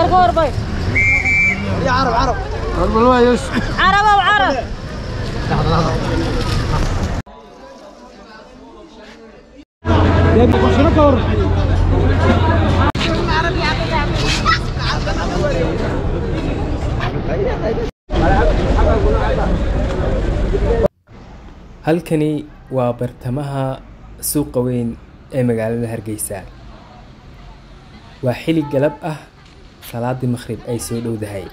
عرب او عرب halkani waa bartamaha suuqa weyn ee magaalada hargeysa waa xili galab ah salaadii maqhrib ay soo dhowdahay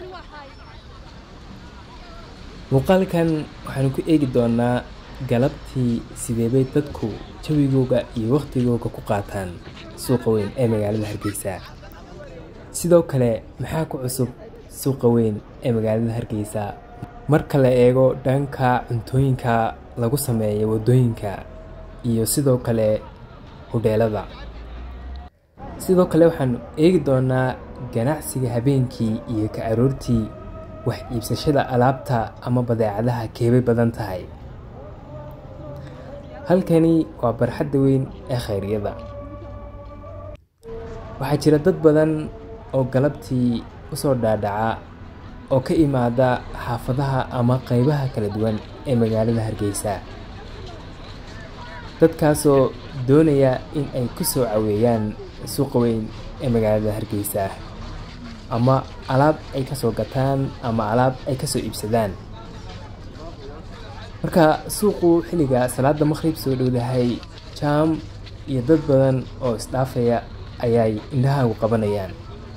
muuqaalkan waxaanu ku eegi doonaa galabtii sideebay dadku jawigooga iyo waqtigooga ku qaataan suuqa weyn ee magaalada hargeysa sidoo kale maxaa ku cusub suuqa weyn ee magaalada hargeysa marka la eego dhanka cuntooyinka lagu sameeyo waddooyinka iyo sidoo kale hudheelada sidoo kale waxaanu eegi doonaa ganacsiga habeenkii iyo ka aroortii wax iibsashada alaabta ama badeecadaha keebay badan tahay halkani waa barxadda weyn ee khayryada waxaa jira dad badan oo galabtii usoo dhaadhaca oo ka imaada xaafadaha ama qeybaha kala duwan ee magaalada hargeysa dadkaasoo doonaya in ay ku soo caweeyaan suuqa weyn ee magaalada hargeysa ama alaab ay ka soo gataan ama alaab ay ka soo iibsadaan marka suuqu xilliga salaada maqhrib soo dhowdahay jaam iyo dad badan oo isdhaafaya ayay indhahaagu qabanayaan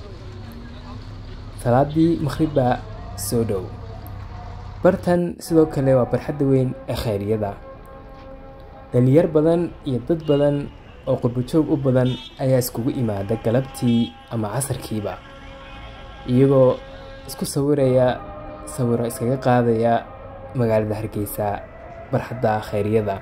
salaadii maqhrib baa soo dhow bartan sidoo kale waa barxadda weyn ee khayryada dhalinyar badan iyo dad badan oo qurbajoog u badan ayaa iskugu imaada galabtii ama casarkiiba iyagoo isku sawiraya sawiro iskaga qaadaya magaalada hargeysa barxadda khayryada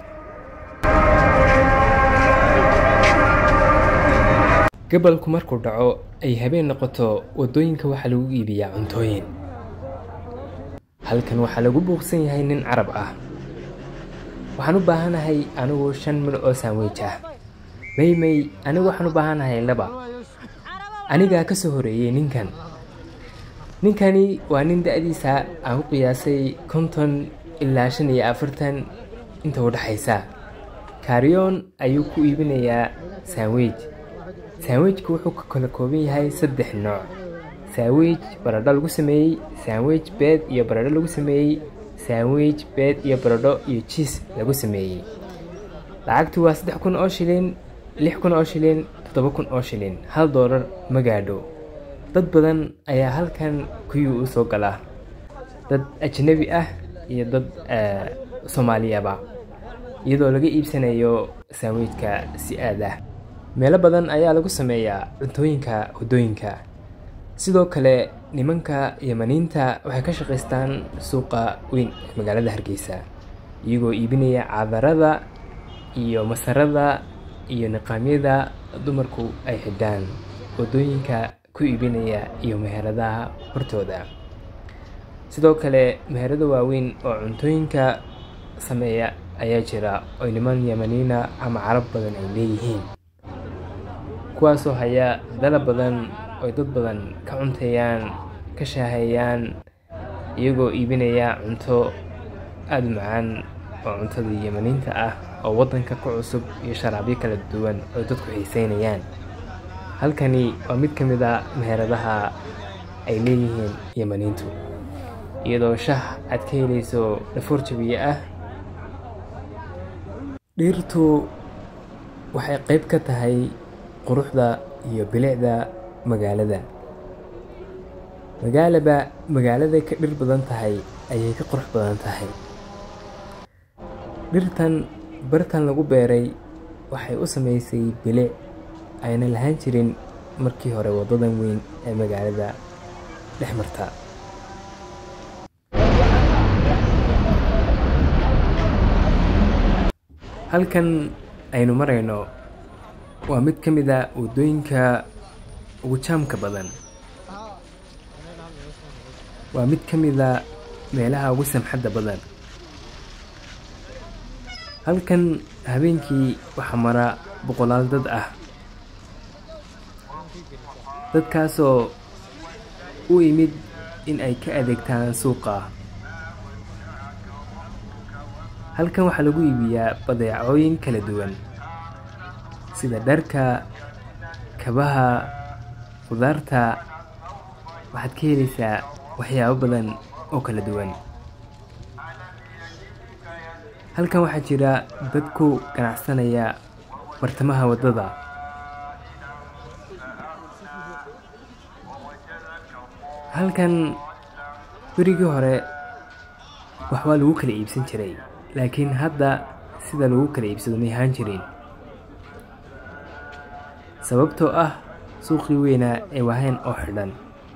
gabalku markuu dhaco ay habeen noqoto waddooyinka waxaa lagu iibiyaa cuntooyin halkan waxaa lagu buuqsan yahay nin carab ah waxaan u baahanahay anigu shan mil oo saanweej ah maymay anigu waxaan u baahanahay laba anigaa ka soo horeeyey ninkan ninkani waa nin da-diisa aan u qiyaasay konton ilaa shan iyo afartan inta u dhexaysa kaaryoon ayuu ku iibinayaa saanweej saanweejku wuxuu ka kala kooban yahay saddex nooc saanweej baradho lagu sameeyey saanweej beed iyo baradho lagu sameeyey saanweej beed iyo baradho iyo jiis lagu sameeyey lacagtu waa saddex kun oo shilin lix kun oo shilin toddoba kun oo shilin hal doolar ma gaadho dad badan ayaa halkan kuyuu u soo gala dad ajnabi ah iyo dad soomaaliyaba iyadoo laga iibsanayo saanweejka si aad ah meelo badan ayaa lagu sameeyaa cuntooyinka waddooyinka sidoo kale nimanka yamaniinta waxay ka shaqaystaan suuqa weyn ee magaalada hargeysa iyagoo iibinaya cadarada iyo masarada iyo niqaamyada dumarku ay xidhaan waddooyinka ku iibinaya iyo meheradaha hortooda sidoo kale meherado waaweyn oo cuntooyinka sameeya ayaa jira oo niman yamaniina ama carab badan ay leeyihiin kuwaasoo haya dalab badan oy dad badan ka cunteeyaan ka shaaheeyaan iyagoo iibinaya cunto aada u macaan oo cuntada yamaniinta ah oo waddanka ku cusub iyo sharaabyo kala duwan oo dadku xiiseynayaan halkani waa mid ka mid a meheradaha ay leeyihiin yamaniintu iyadoo shah aad ka helayso dhafoor jabiye ah dhirtu waxay qayb ka tahay quruxda iyo bilicda magaalada magaalaba magaaladay ka dhir badan tahay ayay ka qurux badan tahay dhirtan bartan lagu beeray waxay u samaysay bilic ayna lahaan jirin markii hore waddadan weyn ee magaalada dhex marta halkan aynu marayno waa mid ka mid a waddooyinka ugu jaamka badan waa mid ka mid a meelaha ugu samxadda badan halkan habeenkii waxaa mara boqolaal dad ah dadkaasoo u imid in ay ka adeegtaan suuqa halkan waxaa lagu iibiyaa badeecooyin kala duwan sida dharka kabaha khudaarta waxaad ka helaysaa waxyaabo badan oo kala duwan halkan waxaa jira dad ku ganacsanaya bartamaha waddada halkan berigii hore waxbaa lagu kala iibsan jiray laakiin hadda sida lagu kala iibsado may ahaan jirin sababtoo ah suuqii weynaa ee wahayn oo xidhan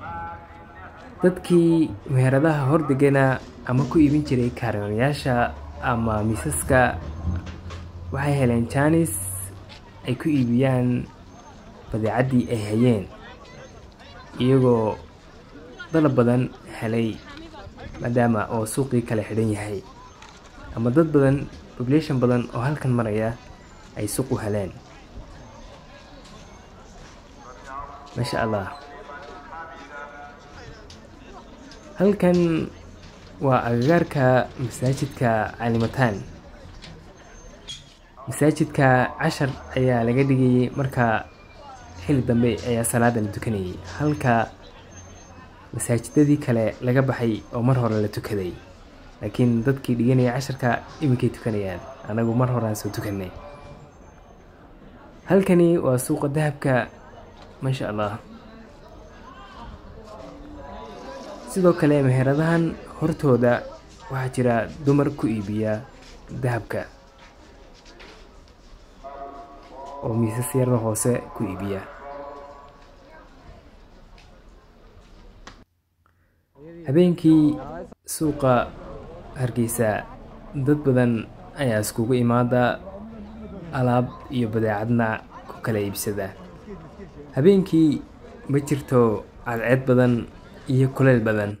dadkii meheradaha hordegana ama ku iibin jiray kaaranayaasha ama miisaska waxay heleen jaanis ay ku iibiyaan badeecaddii ay hayeen iyagoo dalab badan helay maadaama oo suuqii kala xidhan yahay ama dad badan population badan oo halkan maraya ay suuq u heleen maasha allah halkan waa agagaarka masaajidka calimataan masaajidka cashar ayaa laga dhigayay marka xilli dambe ayaa salaada la tukanayay halka masaajidadii kale laga baxay oo mar hore la tukaday laakiin dadkii dhiganaya casharka iminkay tukanayaan anagu mar horaan soo tukanay halkani waa suuqa dahabka maasha allah sidoo kale meheradahan hortooda waxaa jira dumar ku iibiya dahabka oo miisas yarda hoose ku iibiya habeenkii suuqa hargeysa dad badan ayaa iskugu imaada alaab iyo badeecadna ku kala iibsada habeenkii ma jirto cadceed badan iyo kuleyl badan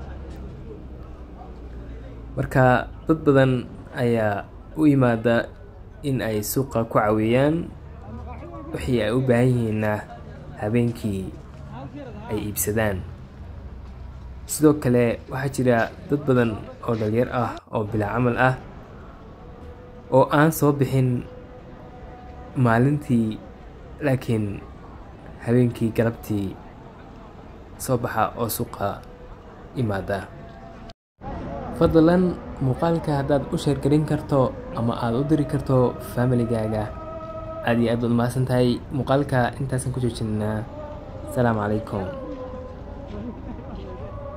marka dad badan ayaa u yimaada in ay suuqa ku caweeyaan wixii ay u baahan yihiinna habeenkii ay iibsadaan sidoo kale waxaa jira dad badan oo dhalyar ah oo bilaa camal ah oo aan soo bixin maalintii laakiin habeenkii galabtii soo baxa oo suuqa imaada fadlan muuqaalka haddaad u sheergarin karto ama aada u diri karto faamiligaaga aad iyo aad baad mahadsan tahay muuqaalka intaasan ku joojinaa asalaamu calaykum